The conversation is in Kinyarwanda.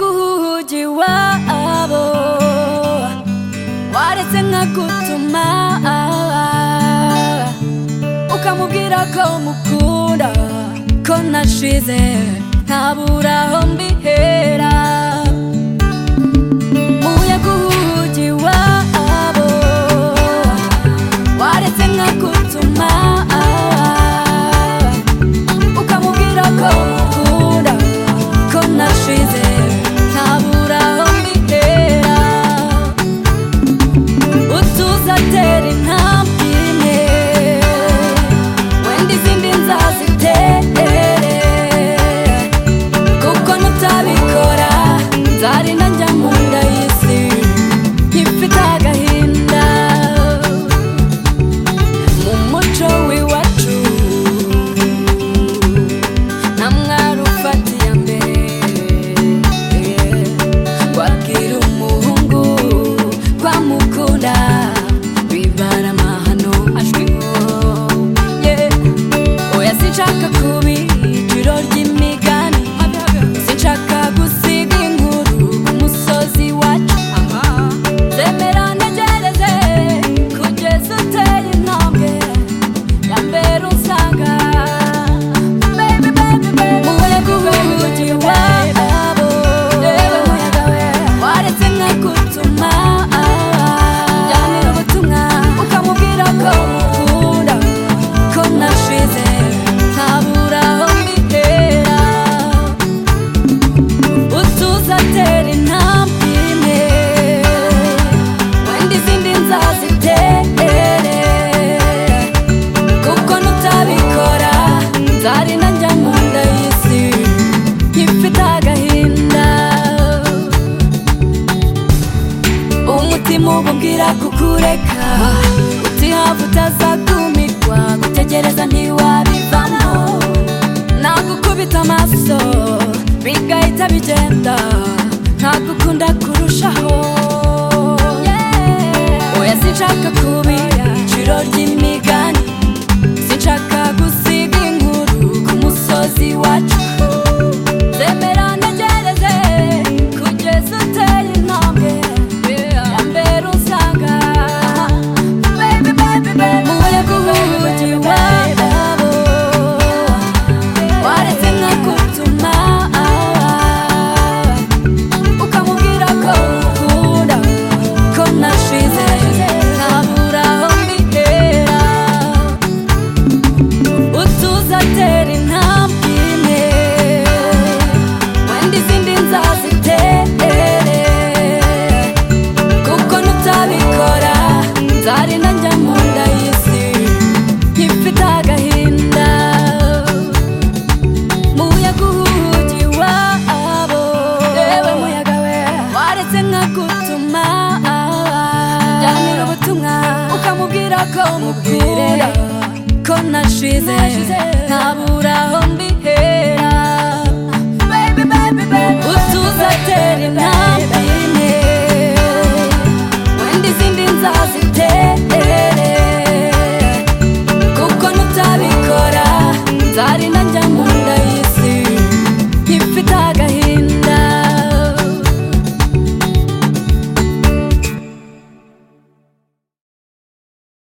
mji wao, waratanga gutuma ukamubwira ko umukunda ko nashize ntabura aho mbihera umuyaga uhugi wabo waretse nka gutuma ukamubwira ko umukunda ko nashize ntabura aho mbihera utuzatera intambwe imwe wenda izindi nzazitere kuko nutabikora nzari nanjya mu nda y'isi nkifite agahinda mu muco w'iwacu nta mwari ufatiye mbere wabwira umuhungu ko amukunda bibara amahano ashwiho oya sinshaka kuba ijoro ry'imigani sinshaka gusiga inkuru ku musozi wacu zemera ntegereze kugeza uteye intambwe ya mbere usanga baby baby baby umuyaga uhugiye wabo waretse nka gutuma ajyanira ubutumwa ukamubwira ko umukunda ko nashize ntabura aho mbitera utuzatera intambwe imwe wenda izindi nzazitere kuko nutabikora nzari nanjya mu nda y'isi nkifite agahinda umutima ububwira kukureka utihava utazakumirwa gutegereza ntiwabivamo nagukubita amaso bigahita bigenda ntagukunda kurushaho oya sinshaka kuba ijoro ry'imigani sinshaka gusiga inkuru ku musozi wacu zemera ntegereze kugeza uteye intambwe ya mbere usanga baby baby baby umuyaga uhugiye wabo waretse nka gutuma ukamubwira ko umukunda ko nashize ntabura aho mbihera utuzatera intambwe imwe wenda izindi nzazitere kuko nutabikora nzari nanjya mu nda y'isi nkifite agahinda muyaga uhugi wabo yewe muyaga we waretse nka gutuma jyanira ubutumwa ukamubwira ko mubwire ko nashize ntabura aho mbihera utuzatera intambwe